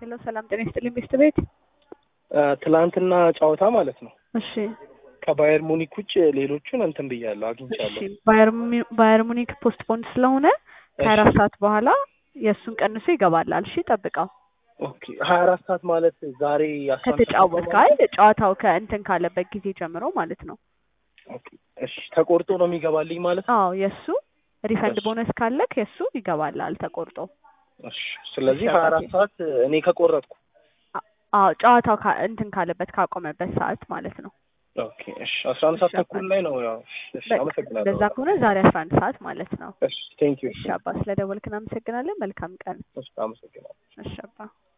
ሄሎ ሰላም ጤና ይስጥልኝ ቤስት ቤት። ትላንትና ጨዋታ ማለት ነው እሺ ከባየር ሙኒክ ውጭ ሌሎቹን እንትን ብያለሁ እሺ አግኝቻለሁ። ባየር ሙኒ- ባየር ሙኒክ ፖስትፖንድ ስለሆነ ከሀያ አራት ሰዓት በኋላ የእሱን ቀንሶ ይገባላል። እሺ ጠብቀው ኦኬ ሀያ አራት ሰዓት ማለት ዛሬ አስራ አንድ ሰዓት ከተጫወት ነው ካል ማለት ጨዋታው ከእንትን ካለበት ጊዜ ጀምሮ ማለት ነው። ኦኬ፣ እሺ ተቆርጦ ነው የሚገባልኝ ማለት ነው። አዎ የእሱ ሪፈንድ እሺ። ቦነስ ካለክ የእሱ ይገባላል ተቆርጦ። እሺ፣ ስለዚህ እሺ፣ ሀያ አራት አባቴ። ሰዓት እኔ ከቆረጥኩ አ- አዎ ጨዋታው ካ- እንትን ካለበት ካቆመበት ሰዓት ማለት ነው። ኦኬ፣ እሺ አስራ አንድ ሰዓት እሺ፣ ተኩል አባቴ። ላይ ነው ያው። እሺ፣ በቃ አመሰግናለሁ። እንደዛ ከሆነ ዛሬ አስራ አንድ ሰዓት ማለት ነው። እሺ፣ ቴንክ ዩ። እሺ አባ ስለደወልክ እናመሰግናለን። መልካም ቀን። እሺ፣ አመሰግናለሁ። እሺ አባ